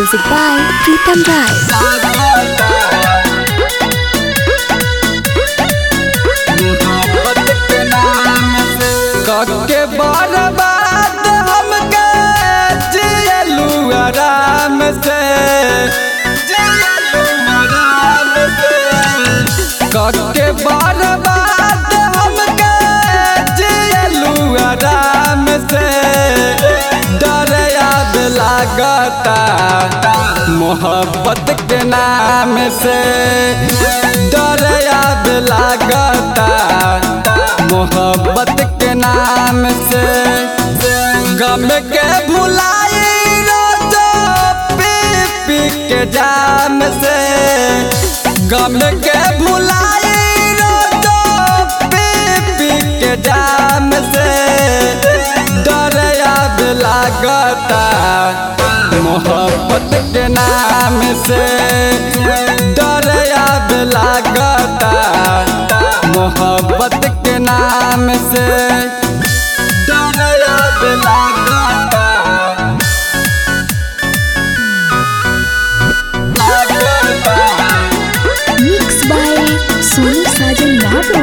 Music by Pritam Rai. कके बर्बाद हमके जियलू आराम से जियलू आराम से कके बर्बाद हमके जियलू आराम से डर याद लागता मोहब्बत के नाम से डर याद लागता मोहब्बत के नाम से गम के भुलाई रोजो पी पी के जाम से गम के भुलाई रोजो पी पी के जाम से डर याद लागता मोहब्बत के नाम से डर याद लागता मोहब्बत के नाम से डर याद लागता Mixed by Sonu Sajan Babu.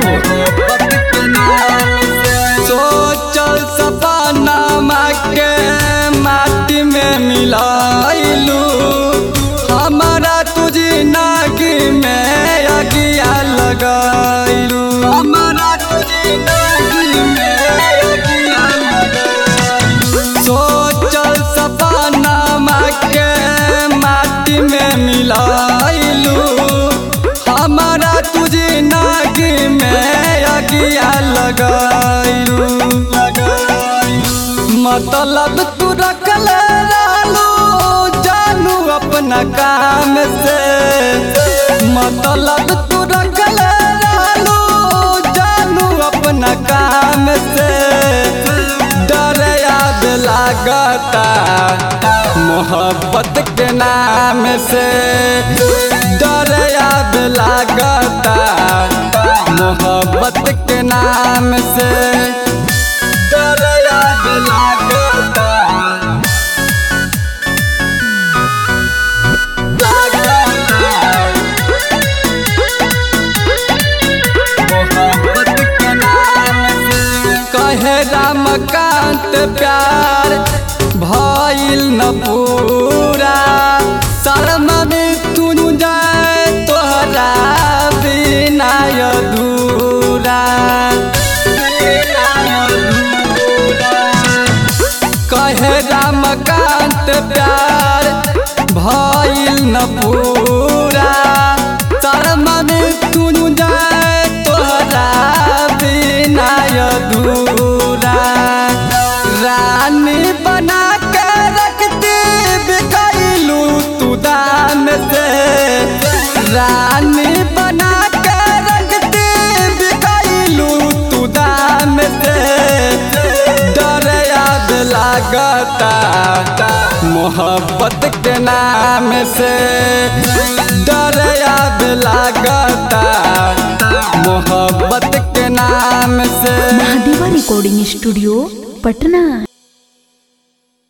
सोचल सपना के माटी में मिलाइलू हमारा तुझी नागी में अगिया लगाइलू हमारा तुझी नागी में अगिया लगाइलू सोचल सपना के माटी में मिलाइलू हमारा तुझे नागी में अगिया लगाइलू मतलब तू रखल रहलू जानू अपना काम से मतलब तू रखल रहलू जानू अपना काम से डर याद लागता मोहब्बत के नाम से डर याद लागता मोहब्बत के नाम से डर याद लागता मोहब्बत के नाम से कहे रामकांत प्यार भइल न पूरा शर्म में तू जाए तोहरा बिना अधूरा कहे रामकांत प्यार भइल न पूरा शर्म में तू जाए तोहरा बिना अधूरा रानी बना के रखती बिकैलू तू दाम से रानी बना के रखती बिकैलू तू दाम से डर याद लागता मोहब्बत के नाम से डर याद लागता मोहब्बत के नाम से Mahadeva Recording Studio, Patna.